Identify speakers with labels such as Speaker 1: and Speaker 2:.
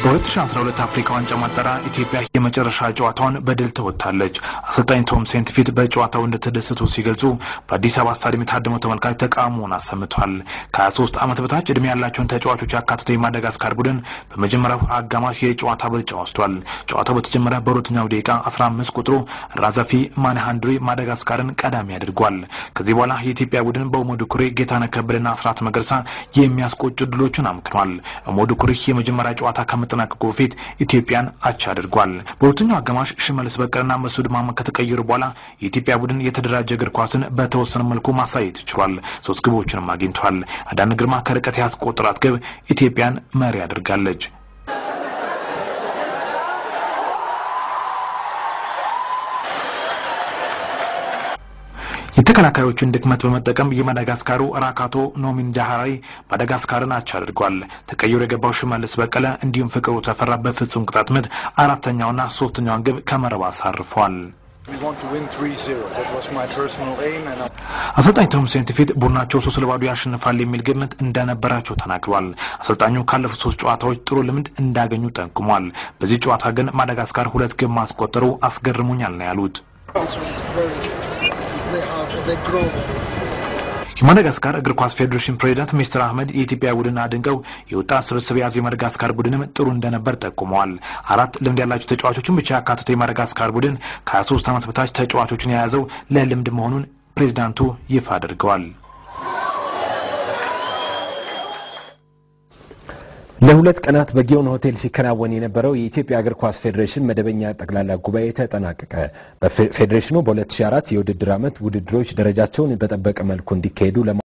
Speaker 1: በ2012 አፍሪካ ዋንጫ ማጣሪያ ኢትዮጵያ የመጨረሻ ጨዋታውን በድል ተወጥታለች። አሰልጣኝ ቶም ሴንት ፊት በጨዋታው እንደተደሰቱ ሲገልጹ በአዲስ አበባ ስታዲየም የታደመው ተመልካች ተቃውሞውን አሰምቷል። ከ23 ዓመት በታች ዕድሜ ያላቸውን ተጫዋቾች ያካተተው የማደጋስካር ቡድን በመጀመሪያው አጋማሽ የጨዋታ ብልጫ ወስዷል። ጨዋታው በተጀመረ በሁለተኛው ደቂቃ 15 ቁጥሩ ራዛፊ ማንሃንድሪ ማደጋስካርን ቀዳሚ አድርጓል። ከዚህ በኋላ የኢትዮጵያ ቡድን በኡመዱ ኩሬ፣ ጌታነህ ከበደና አስራት መገርሳ የሚያስቆጩ ድሎችን አምክኗል። ኡመዱ ኩሬ የመጀመሪያ ጨዋታ ከመጠናቀቁ በፊት ኢትዮጵያን አቻ አድርጓል። በሁለተኛው አጋማሽ ሽመልስ በቀልና መሱድ ማመድ ከተቀየሩ በኋላ የኢትዮጵያ ቡድን የተደራጀ እግር ኳስን በተወሰነ መልኩ ማሳየት ችሏል። ሶስት ግቦችንም አግኝቷል። አዳነ ግርማ ከርቀት ያስቆጠራት ግብ ኢትዮጵያን መሪ አድርጋለች። የተከላካዮቹን ድክመት በመጠቀም የማዳጋስካሩ ራካቶ ኖሚን ጃሃራዊ ማዳጋስካርን አቻ አድርጓል። ተቀይሮ የገባው ሽመልስ በቀለ እንዲሁም ፍቅሩ ተፈራ በፍጹም ቅጣት ምት አራተኛውና ሶስተኛውን ግብ ከመረብ አሳርፏል። አሰልጣኝ ቶም ሴንት ፊት ቡድናቸው ሶስት ለባዶ ያሸንፋል የሚል ግምት እንደነበራቸው ተናግሯል። አሰልጣኙ ካለፉት ሶስት ጨዋታዎች ጥሩ ልምድ እንዳገኙ ጠቁሟል። በዚህ ጨዋታ ግን ማዳጋስካር ሁለት ግብ ማስቆጠሩ አስገርሙኛል ነው ያሉት። የማዳጋስካር እግር ኳስ ፌዴሬሽን ፕሬዚዳንት ሚስተር አህመድ የኢትዮጵያ ቡድን አድንቀው የወጣት ስብስብ የያዘው የማዳጋስካር ቡድንም ጥሩ እንደነበር ጠቁመዋል። አራት ልምድ ያላቸው ተጫዋቾችን ብቻ ያካተተው የማዳጋስካር ቡድን ከ23 ዓመት በታች ተጫዋቾችን የያዘው ለልምድ መሆኑን ፕሬዚዳንቱ ይፋ አድርገዋል።
Speaker 2: ለሁለት ቀናት በጊዮን ሆቴል ሲከናወን የነበረው የኢትዮጵያ እግር ኳስ ፌዴሬሽን መደበኛ ጠቅላላ ጉባኤ ተጠናቀቀ። ፌዴሬሽኑ በ2004 የውድድር ዓመት ውድድሮች ደረጃቸውን በጠበቀ መልኩ እንዲካሄዱ